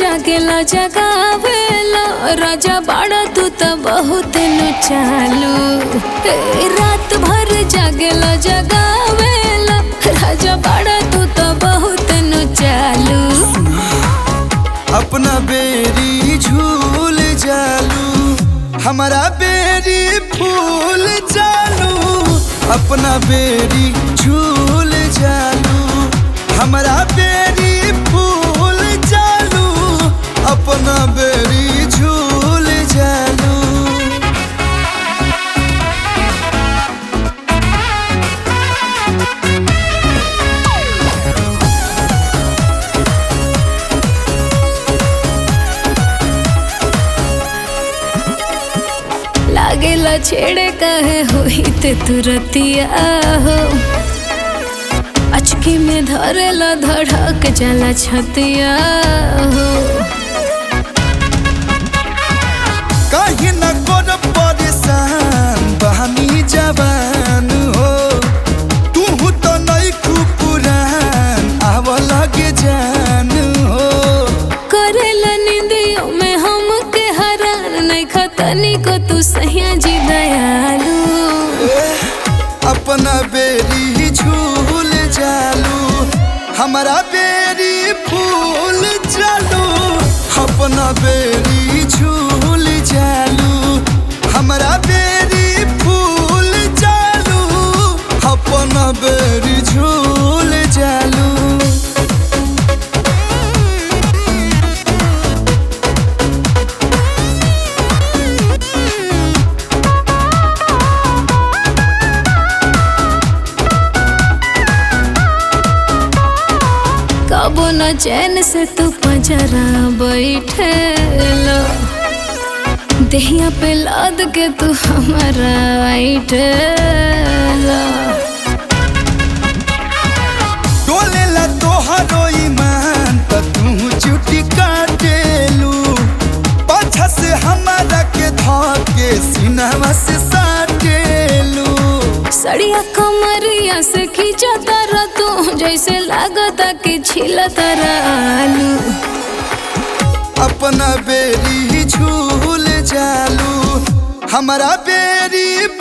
जागेला जगावेला राजा बाड़ा तू त बहुत नु चालू ए, रात भर जागेला जगावेला राजा बाड़ा तू त बहुत नु चालू अपना बेरी झूल जालू हमारा बेरी फूल जालू अपना बेरी झूल जालू हमारा बेरी फूल जालू अपना बेरी झूल जालू लागेला छेड़े कहे होई ते तुरतिया हो अचकी में धरेला धड़क जाला छतिया हो कहीं न कर परेशान बहनी जवान हो तू तो नहीं पुरान आव लगे जान हो करेला निंदियों में हम के हरान नहीं खतनी को तू सहिया जी दयालु अपना बेरी झूल जालू हमारा बेरी फूल जालू अपना बेरी झूल जालू हमारा बेरी फूल जालू अपना बेरी झूल जालू कबो न चैन से तू पजरा बैठे देहिया पे लाद के तू हमारा ऐठे डोलेला तोहरो ईमान त तू चुटी काटेलू पाछा से हमारा के धके सीनावा से साटेलू सड़िया कमरिया से खींचा तारा तू जैसे लागता कि छिला तारा आलू अपना बेरी झूल जालू हमारा बेरी